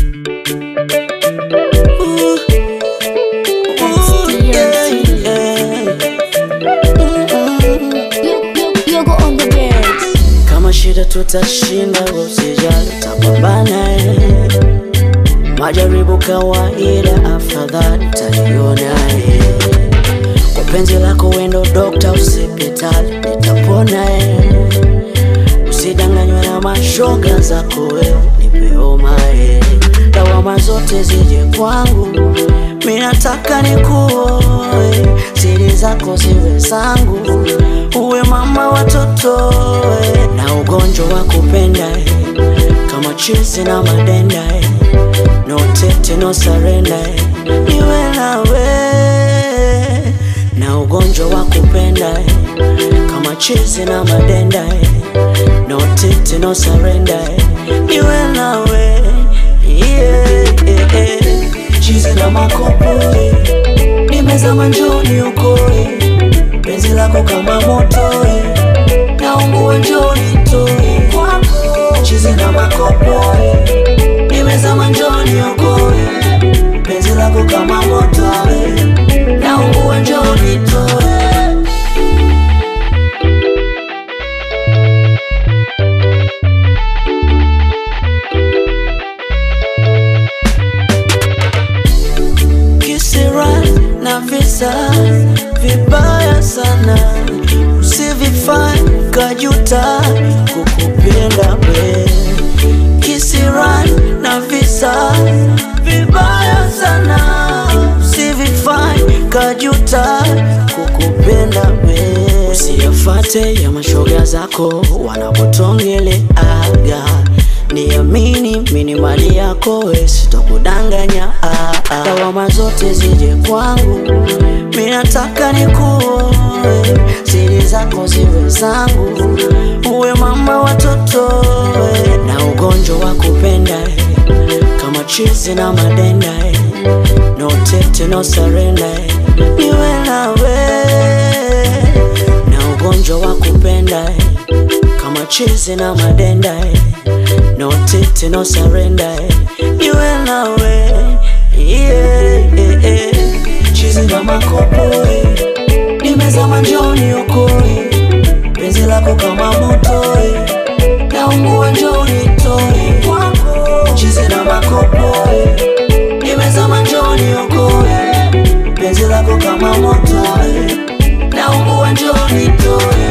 Ooh. Ooh, yeah, yeah. Mm-mm. Yogo on the beats. Kama shida tutashinda, usijali, tapambana eh. Majaribu kawaida, afadhali taiona eh. Kwa penzi lako wendo dokta, usipitali, nitapona eh. Usidanganywe na mashoga zako wewe, nipe homa eh. Lawama zote zije kwangu, mi nataka nikuoe, siri zako ziwe zangu, uwe mama watoto eh. na ugonjwa wa kupenda eh. kama chizi na madenda eh. no tete no surrender eh. niwe nawe na ugonjwa wa kupenda eh. kama chizi na madenda eh. no tete no surrender eh. niwe nawe yeah, yeah, yeah. chizi na makopo eh. nimezama njoni ukoe penzi lako kama moto eh. naungua njoni toe chizi na makopo eh. nimezama njoni ukoe penzi lako kama moto eh. naungua njoni toe kisira na visa vibaya sana, usivifanye kajuta kukupenda we. Kisira na visa vibaya sana, usivifanye kajuta kukupenda we. Usiyafate ya mashoga zako wanapotongeleaga Niamini mini mali yako we, sitokudanganya ah, ah. Lawama zote zije kwangu, mi nataka nikuoe, siri zako ziwe zangu, uwe mama watoto we, na ugonjwa wa kupenda eh, kama chizi na madenda eh, no tete no surrender eh, niwe nawe na ugonjwa wa kupenda eh, kama chizi na madenda eh, no tete no surrender eh, niwe nawe yeah, yeah, yeah. chizi na makopo eh, nimezama njoni ukoe penzi lako kama moto eh, naungua njoni toe chizi na makopo eh, nimezama njoni ukoe penzi lako kama moto eh, naungua njoni toe